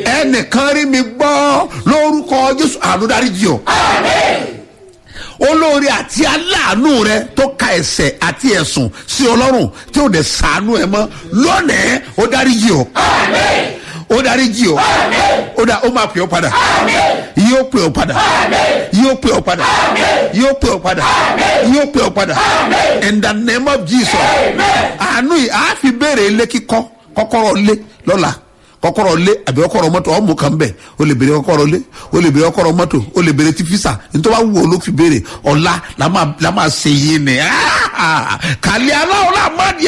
ẹnìkan rí mi gbọ́ lórúkọ jésù àánú dáríjì o olórí àti aláàánú rẹ tó ka ẹsẹ̀ àti ẹ̀sùn sí ọlọ́run tí ó dẹ̀ sàánú ẹ mọ́ lónìí ó dáríjì o ó dáríjì o ó dá ó máa pè ọ́ padà yóò pè ọ́ padà yóò pè ọ́ padà yóò pè ọ́ padà yóò pè ọ́ padà in the name of jesus àánú yìí a fi béèrè ilé kíkọ́ kọ́kọ́rọ́ lé lọ́la kọ́kọ́rọ́ lé àbí kọ́kọ́rọ́ mọ́tò ọmọ kan bẹ o lè béèrè kọ́kọ́rọ́ lé o lè béèrè kọ́kọ́rọ́ mọ́tò o lè béèrè ti fisa nítorí wàá wù ọ ló fi béèrè ọ̀la la máa la máa ṣe yé ni kàlẹ́ aláwọ̀ la máa di